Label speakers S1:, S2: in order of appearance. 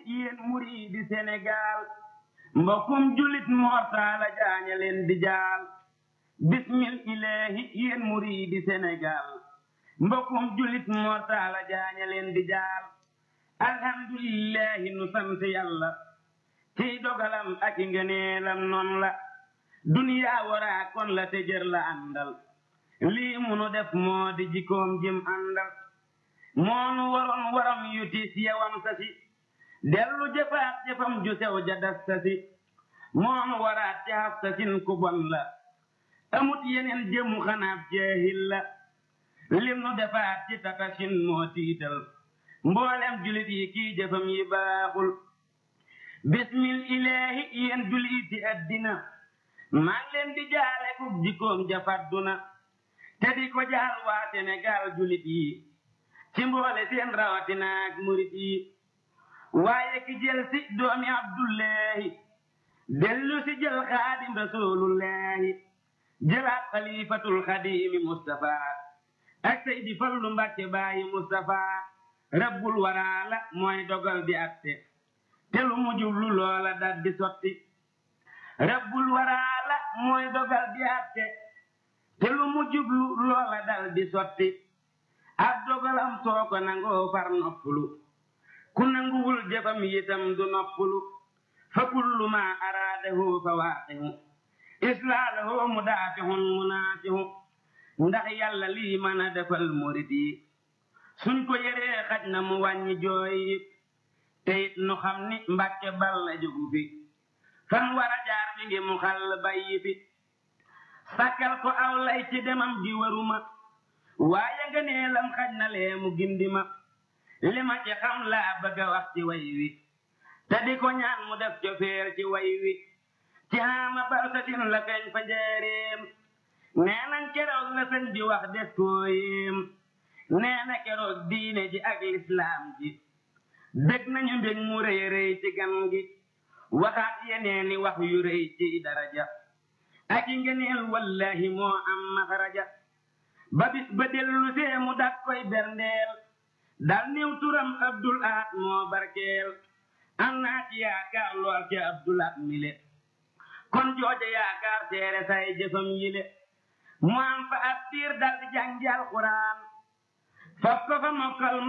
S1: yéen muriidi Sénégal mbokkum julit mortaala jaaña leen di jaal bismil ilaahi yéen muriidi Sénégal mbokkum julit mortaala jaaña leen di jaal alhamdulillahi nu sant yàlla ciy dogalam ak i ngëneelam noon la duniyaa waraa kon la te jër la àndal lii munu def moo di jikoom jim àndal moonu waroon waram yu tiis yewam sa si dellu jëfaat jëfam ju sew ja das sa si moonu waraat ci haf sa sin ku bon la amut yeneen jëmu xanaab jeehil la lim nu defaat ci tata sin moo tiital mboolem julit yi kii jëfam yi baaxul bismil ilaahi yéen julit yi addina maa ngi leen di jaale kub jikkoom ja fadduna te di ko jaal waa Sénégal julit yi ci mboole seen rawatinaak murit yi waaye ki jël si doomi abdullahi dellu si jël xaadim rasulullahi jëlaat xalifatul xadimi mustafa ak seydi fallu mbàkke baayi mustafa rabbul waraala mooy dogal di atte te lu mu jublu loola dat di sotti rabbul waraala mooy dogal di atte te lu mu jublu loola dal di sotti ab dogalam soo ko nangoo far noppulu ku nanguwul jëfam yitam du noppulu fa kullu ma araadahu fa waaqihu islaalahu mudaafihun munaafihu ndax yàlla lii mën a defal murit yi suñ ko yëree xaj na mu wàññi jooy yi te it nu xam ni mbàkke bal la jógu fi fan war a jaar mi ngi mu xall bayyi fi sàkkal ko aw lay ci demam di waruma waaye nga nee lam xaj na lee mu gindi ma li ma ci xam laa bëgg a wax ci way wi te di ko ñaan mu def cofeer ci way wi ci xaama balsatin la feeñ fa njëreem nee nañ keroog la sëñ bi wax des koo yéem nee na keroog diine ji ak lislaam ji dëgg nañu mbég mu rëy rëy ci gan gi waxaat yeneeni wax yu rëy ci daraja ak i ngeneel wallahi moo am maxaraja ba bis ba dellu see mu dak koy berndeel dal niw turam abdul aat moo barkeel am naa ci yaakaar lool ci abdul aat mile kon jooja yaakaar seere say jëfam yile mu am fa ab diir dal di jàngi alxuraan faf ko fa mokkal